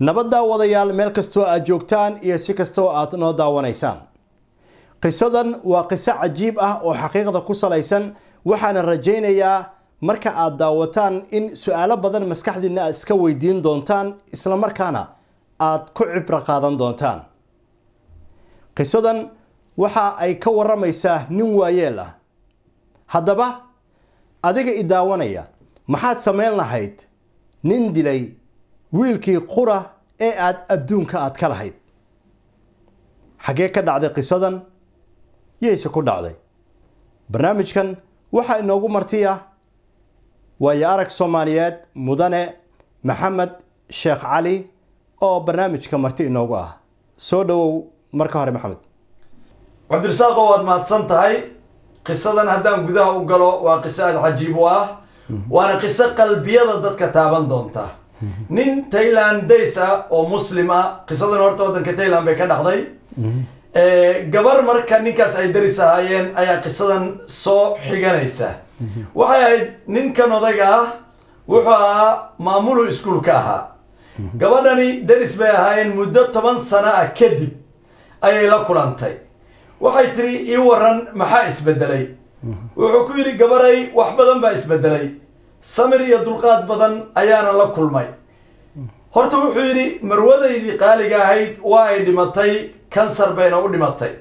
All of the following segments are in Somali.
nabad daawadayaal meel kastoo aad joogtaan iyo si kastoo aad noo daawanaysaan qisadan waa qiso cajiib ah oo xaqiiqda ku salaysan waxaana rajaynayaa marka aad daawataan in su-aalo badan maskaxdiinna aad iska weydiin doontaan islamarkaana aad ku cibro qaadan doontaan qisadan waxa ay ka waramaysaa nin waayeel ah haddaba adiga i daawanaya maxaad samayn lahayd nin dilay wiilkii qura ee aad adduunka aad ka lahayd xaggee ka dhacday qisadan yayse ku dhacday barnaamijkan waxaa inoogu martiya waayo arag soomaaliyeed mudane maxamed sheekh cali oo barnaamijka marti inoogu ah soo dhowow marka hore maxamed cabdirasaaqo waad mahadsan tahay qisadan haddaan gudaha u galo waa qiso aada cajiib u ah waana qiso qalbiyada dadka taaban doonta nin tayland days ah oo muslim ah qisadan horta waddanka tayland bay ka dhacday gabar marka ninkaas ay daris ahaayeen ayaa qisadan soo xiganaysa waxay ahayd ninkan odayga ah wuxuu ahaa maamulu iskuulka ahaa gabadhani daris bay ahaayeen muddo toban sano ah kadib ayay la kulantay waxay tiri ii waran maxaa isbedelay wuxuu ku yidhi gabaray wax badan baa isbedelay samir iyo dulqaad badan ayaana la kulmay horta wuxuu yidhi marwadaydii qaaliga ahayd waa ay dhimatay kansar bayna u dhimatay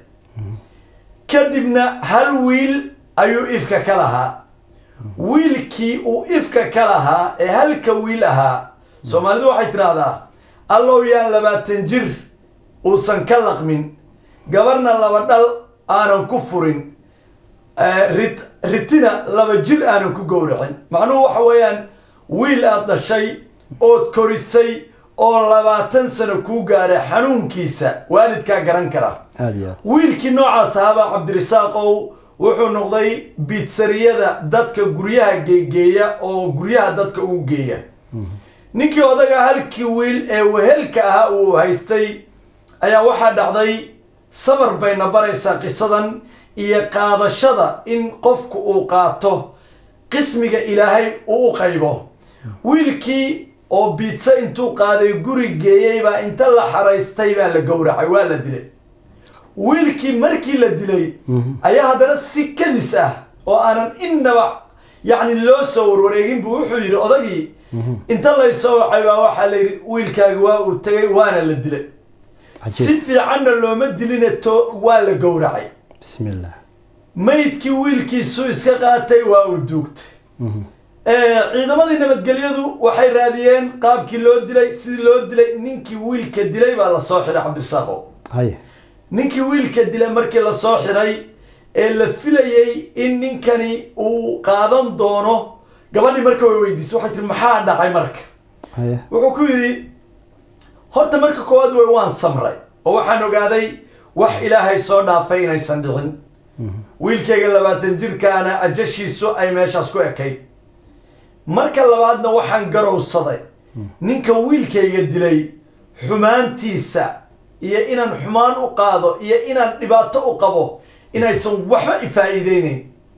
kadibna hal wiil ayuu ifka ka lahaa wiilkii uu ifka ka lahaa ee halka wiil ahaa soomaalidu waxay tidhaahdaa allow yaan labaatan jir uusan ka laqmin gabarna laba dhal aanan ku furin rit ritina laba jir aanan ku gowracin macnuhu waxa weeyaan wiil aad dhashay ood korisay oo labaatan sano kuu gaadha xanuunkiisa waalidkaa garan kara aada iyo aad wiilkii noocaas ahaabaa cabdirisaaqow wuxuu noqday biitsariyada dadka guryaha geegeeya oo guryaha dadka ugu geeya ninkii odaga halkii wiil ee wehelka ahaa uu haystay ayaa waxaa dhacday sabar bayna baraysaa qisadan iyo qaadashada in qofku uu qaato qismiga ilaahay uu u qaybo wiilkii oo biidsa intuu qaaday guri geeyey baa inta la xaraystay baa la gowracay waa la dilay wiilkii markii la dilay ayaa haddana si kadis ah oo aanan innaba yacni loo soo warwareegin buu wuxuu yidhi odagii inta laysoo wacay baa waxaa la yidhi wiilkaagi waa uu tegay waana la dilay si cajiib fiicanna looma diline to waa la gowracay bismi illah maydkii wiilkiisu iska qaatay waa uu duugtay ciidamadii nabadgelyadu waxay raadiyeen qaabkii loo dilay sidii loo dilay ninkii wiilka dilay baa lasoo xiray cabdirasaaqo haye ninkii wiilka dilay markii lasoo xiray ee la filayey in ninkani uu qaadan doono gabadhii marka way weydiisay waxay tiri maxaa dhacay marka haye wuxuu ku yidhi horta marka koowaad way waan samray oo waxaan ogaaday wax ilaahay soo dhaafay inaysan dhicin wiilkayga labaatan jirkaana ajashiisu ay meeshaas ku ekayd marka labaadna waxaan garowsaday ninka wiilkayga dilay xumaantiisa iyo inaan xumaan u qaado iyo inaan dhibaato u qabo inaysan waxba ifaa'iideyneyn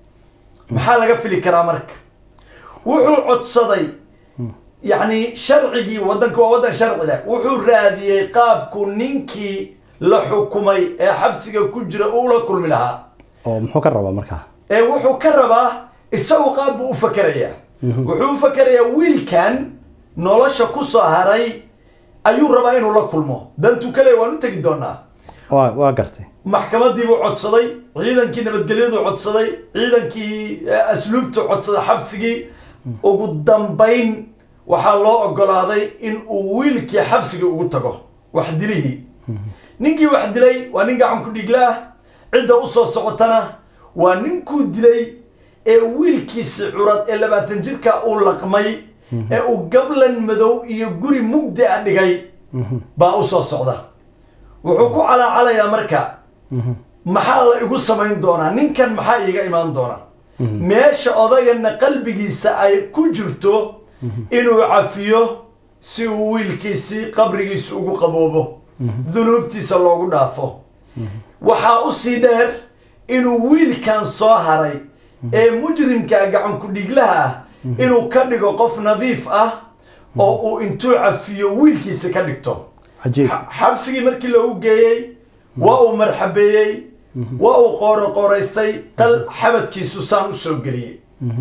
maxaa laga fili karaa marka wuxuu codsaday yacni sharcigii waddanka waa waddan sharci leh wuxuu raadiyey qaabku ninkii la xukumay ee xabsiga ku jira uu la kulmi lahaa oo muxuu ka rabaa markaa ee wuxuu ka rabaa isagu qaab buu u fakerayaa wuxuu u fakerayaa wiilkan nolosha ku soo haray ayuu rabaa inuu la kulmo dantuu kale waan u tegi doonaa waa waa gartay maxkamadii buu codsaday ciidankii nabadgelyadu codsaday ciidankii eh, asluubtu codsaday xabsigii ugu dambayn waxaa loo ogolaaday in uu wiilkii xabsiga ugu tago wax dilihii ninkii wax dilay waa nin gacan ku dhigla ah cidda usoo socotana waa ninkuu dilay ee wiilkiisi curad ee labaatan jirka uu laqmay ee uu gablan madow iyo guri mugdi a dhigay baa usoo socda wuxuu ku calaacalayaa marka maxaa la igu samayn doonaa ninkan maxaa iiga imaan doona meesha odagana qalbigiisa ay ku jirto inuu cafiyo si uu wiilkiisii qabrigiisa ugu qaboobo dunuubtiisa loogu dhaafo waxaa usii dheer inuu wiilkan soo haray ee mujrimka gacan ku dhiglaha ah inuu ka dhigo qof nadiif ah oo uu intuu cafiyo wiilkiisa ka dhigto cajiib Xa- xabsigii markii loogu geeyey waa uu marxabeeyey waa uu qooro qooraystay qal xabadkiisu saan u soo geliyey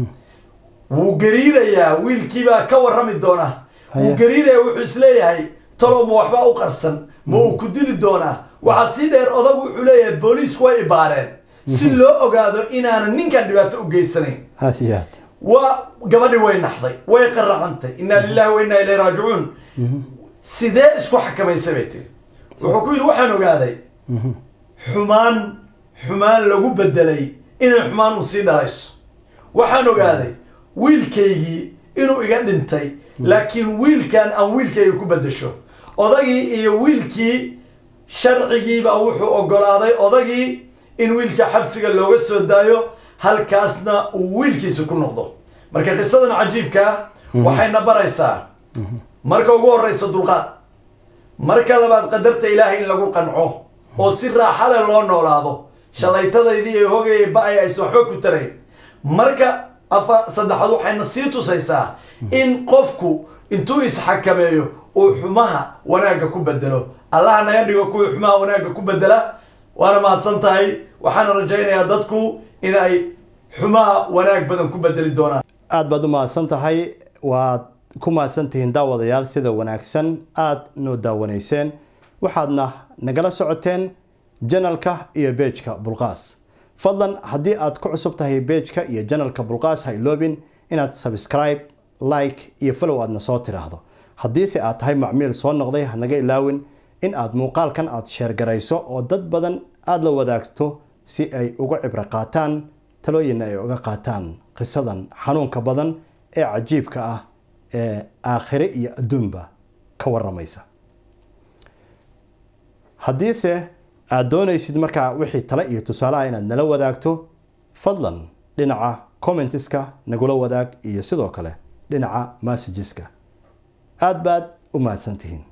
wuu gariirayaa wiilkiibaa ka warrami doona wuu Haya. gariirayaa wuxuu isleeyahay talow ma waxbaa u qarsan ma uu ku dili doonaa waxaa sii dheer odagu wuxuu leeyahay booliisku way ibaareen si loo ogaado inaanan ninkan dhibaato u geysanayn aad iyo aad waa gabadhi way naxday way qaracantay inaa lillahi wa inaa ilayhi raajicuun sidee isku xakamaysa bay tiri wuxuu ku yidhi waxaan ogaaday xumaan xumaan lagu bedelay inay xumaan u sii dhalayso waxaan ogaaday wiilkaygii inuu iga dhintay laakiin wiilkan aan wiilkayga ku bedesho odagii iyo wiilkii sharcigiibaa wuxuu ogolaaday odagii in wiilka xabsiga looga soo daayo halkaasna uu wiilkiisa ku noqdo marka qisadan cajiibka ah waxayna baraysaa marka ugu horeysa dulqaad marka labaad qadarta ilaahay in lagu qanco oo si raaxa leh loo noolaado shalaytadaydii iyo hogayay ba-ay aysan waxba ku tarayn marka afa saddexaad waxayna sii tusaysaa in qofku intuu isxakameeyo uu xumaha wanaagga ku bedelo allaha naga dhigo kuwii xumaha wanaagga ku bedela waana mahadsan tahay waxaana rajaynayaa dadku in ay xumaha wanaag badan ku bedeli doonaan aad baad u mahadsan tahay waad ku mahadsan tihiin daawadayaal sida wanaagsan aad noo daawanayseen waxaadna nagala socoteen janalka iyo beejka bulqaas fadlan haddii aad ku cusub tahay beejka iyo janalka bulqaas ha iloobin inaad subscribe like iyo follow aadna soo tidhaahdo haddiise aad tahay macmiil soo noqday hanaga ilaawin in aad muuqaalkan aad sheergarayso oo dad badan aada la wadaagto si ay uga cibro qaataan talooyinna ay uga qaataan qisadan xanuunka badan ee cajiibka ah ee aakhire iyo adduunba ka waramaysa haddiise aad doonaysid markaa wixii tale iyo tusaalaha inaad nala wadaagto fadlan dhinaca commentiska nagula wadaag iyo sidoo kale dhinaca messageska aad baad u mahadsantihiin